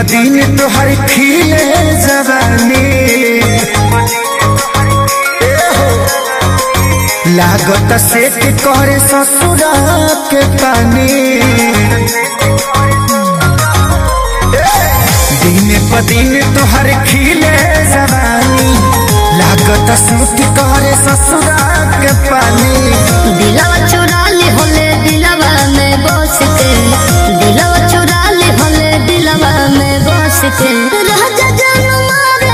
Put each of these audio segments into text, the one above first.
दिन तोहर खिले जवानी लागत सेट करे ससुरा के पानी दिन प दिन तोहर खिले जवानी लागत सूट करे ससुरा के पानी दिलवा चुरा ले होले दिलवा में बस के दिलवा चुरा ले होले दिलवा में बस के राजा जान मारे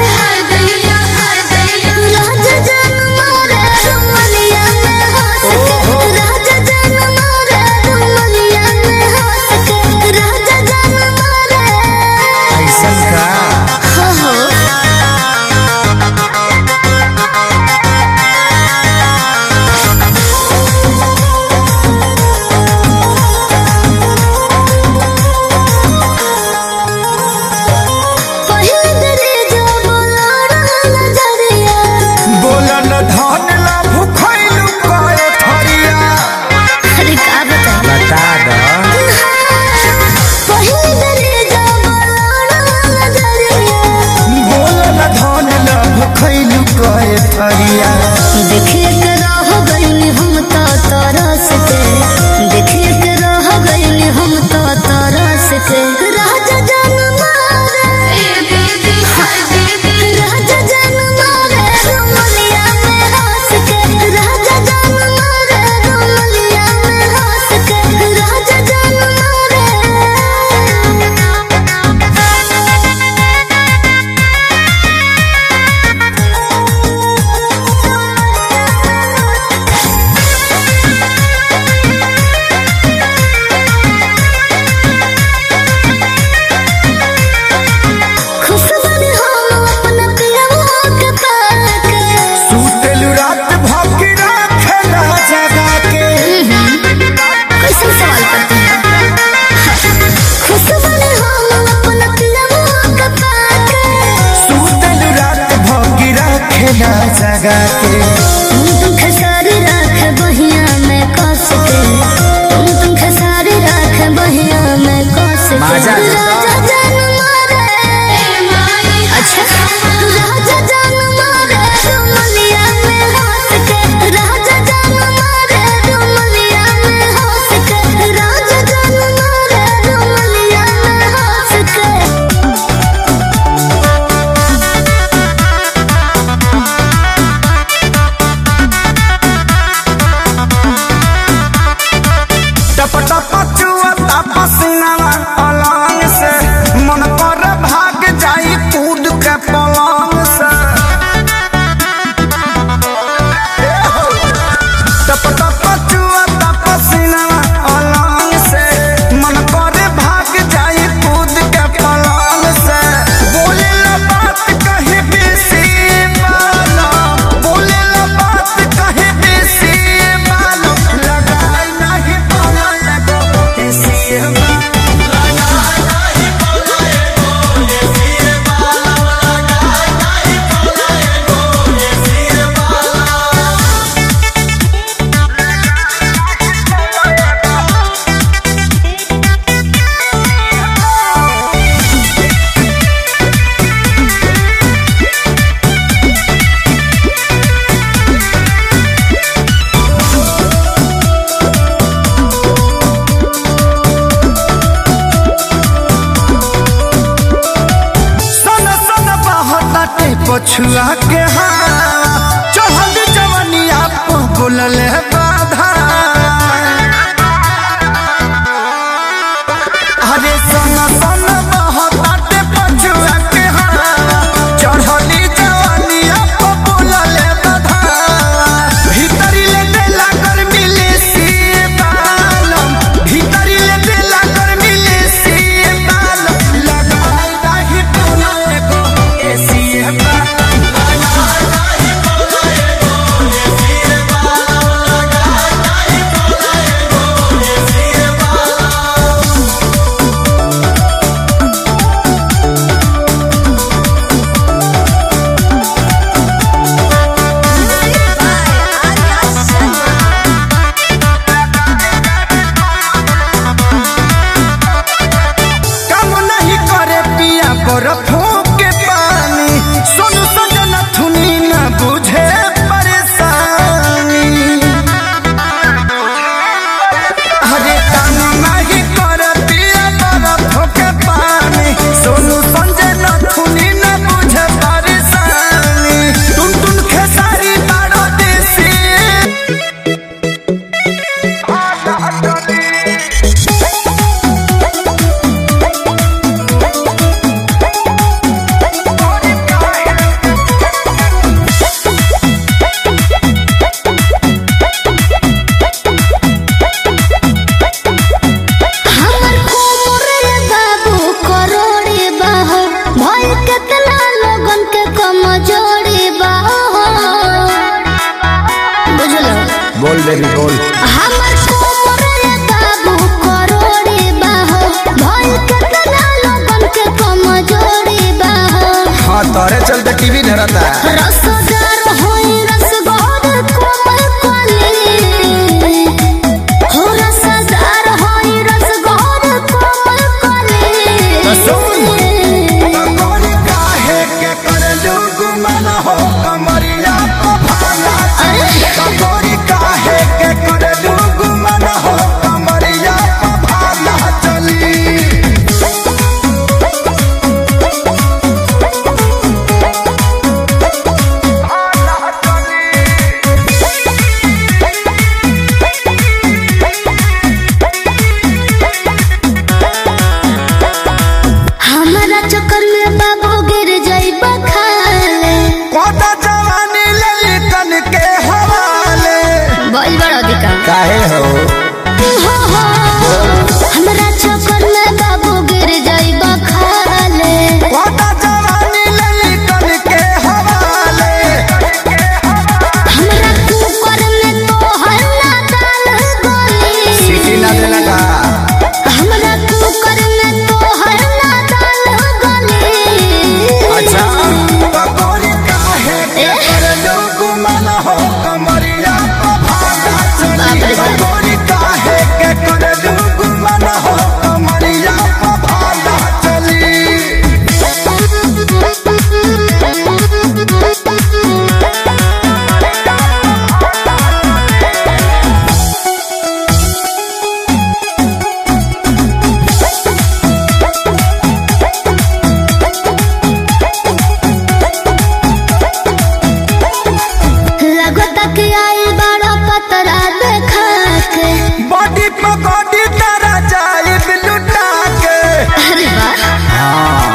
राजा जान मारे रुमलिया में हंस के राजा जान मारे रुमलिया में हंस के राजा जान मारे ऐसा का हो हो पहिल दरे जो बोला रहल जरिया बोलन धन ला भुखैलु कए थरिया अरे का बताई बता द पहिल दरे जो बोला रहल जरिया बोलन धन ला भुखैलु कए थरिया देखिए के रह गइली हम तो तरस के देखिए के रह गइली हम तो तरस के राजा जान मारे राजा जान मारे रुमलिया में हंस के राजा जान मारे रुमलिया में हंस के राजा जान खुश बनी हम अपना पियवा के पाके सुतेलु रात भकी राखेला जगा के कैसे सवाल करते हैं खुश बने हम अपना पिलवा का पाके सुतेलु रात भकी राखेला जगा के तुम तुम खसारी राख बहिया में कस के तुम तुम खसारी राख बहिया में कस के माजा ले लो। राजा जान मारे अच्छा राजा जान मारे रुमलिया में हंस के राजा जान मारे रुमलिया में हंस के राजा जान मारे रुमलिया में हंस के टप टप चुआ पसीना अलंग से मन पर भाग जाई कूद के पलंग से टप टप चुआ पसीना अलंग से मन पर भाग जाई कूद के पलंग से बोले ला बात कहे बेसी मानो बोले ला बात कहे बेसी मानो लगाई नहीं बोला लगो ऐसी बात सन सन बहताटे पछुआ के हाँ चढ़ल जवनिया पर बोलल बाधा अरे सन सन बहताटे पछुआ के हाँ चढ़ल जवनिया पर बोलल बाधा भीतरी ले देला गर्मी ले सी बालम भीतरी ले देला गर्मी ले सी बालम लगाई नाही तोला एगो एसी बा बोल बेबी बोल हमर कोमरे बाबू करोड़े बाहो भइल केतना लोगन के कमजोरी बाहो हाँ तोरे चलते टीवी धरता रसदार होई रसगोर कोमल कली हो रसदार होई रसगोर कोमल कली तोरी काहे के करलू गुमान हो कमरिया को भाला तोरी काहे के करलू गुमान हो कमरिया को भाला चली हमरा चक्कर में बाबू गिर जाइबा खाले कोता जवानी ललितन के हवाले बोल बड़ा दिका काहे हो हो हो हमरा चक्कर में बाबू गिर जाइबा खाले कोता जवानी ललितन के हवाले हमरा कुकर में तो हल्ला दाल गोली सीटी ना देना का हमरा कुकर में तो हल्ला दाल गोली अच्छा पकोड़ी काहे के करलू गुमान हो कमरिया को भाला चली पकोड़ी काहे के करलू गुमान हो कमरिया को भाला चली लगता कि आई बड़ा पतरा देखा के बॉडी पकोड़ी तरह जाए लुटा के अरे वाह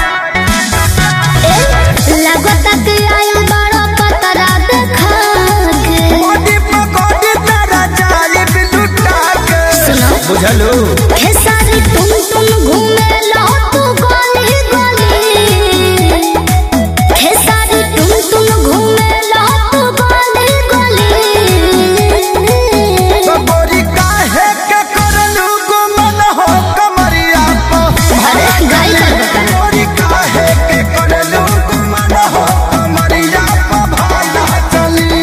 लगता कि आई बड़ा पतरा देखा के बॉडी पकोड़ी तरह जाए लुटा के सुनो बुझलू खेसारी तुम तुम घूमे लो तू गली गली खेसारी तुम तुम घूमे लो तू गली गली पकोड़ी काहे के करलू गुमान हो कमरिया को अरे गाई कर बता पकोड़ी काहे के करलू गुमान हो कमरिया को भाला चली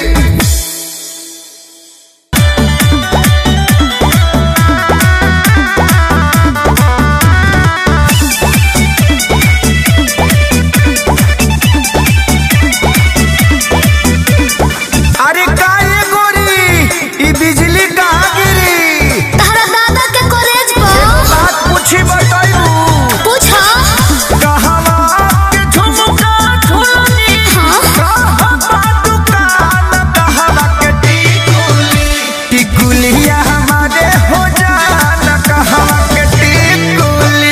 अरे काहे गोरी ई बिजली कहाँ गिरी तारा दादा के कॉलेज पर बात पूछी बताइबू पूछो कहवा के झुमका झुलनी हाँ कहवा दुकान कहवा के टिकुली टिकुलिया हमारे हो जान कहवा के टिकुली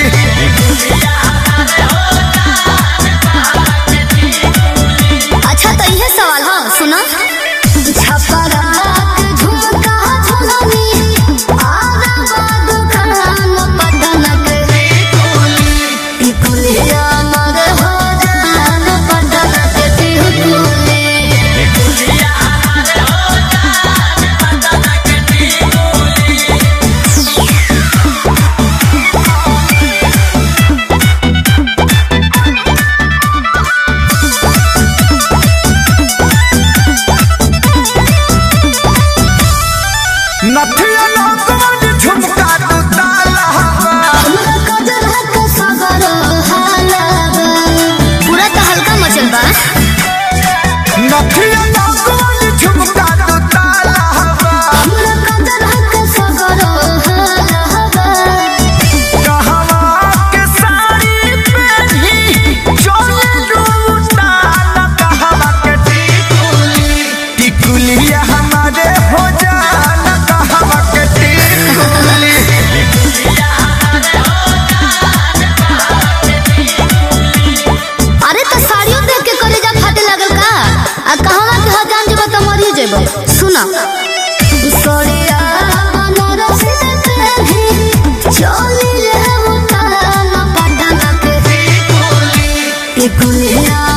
अच्छा तो यह सवाल हाँ सुना छपरा के झुमका झुलनी आगा बादू खान पटन के टिकुलिया मर हो जान पटन के टिकुली नथिया नौकवन झुमका तू ताला हवा हमरा कदर है के सगर हालाबा पूरा तो हल्का मचल बा नथिया नौकवन झुमका तू ताला हवा हमरा कदर है के सगर हालाबा कहवा के साड़ी पहनी चोले लूटाना कहवा के टिकुली टिकुलिया हमारे हो जाना कहवा के टिकुली अरे तो साड़ियों देख के कलेजा फाटे लगल का आ कहवा के हजान जेबा त मरी जेबो सुना सड़िया बनारस के भी चोली ले उतार पटना के टिकुलिया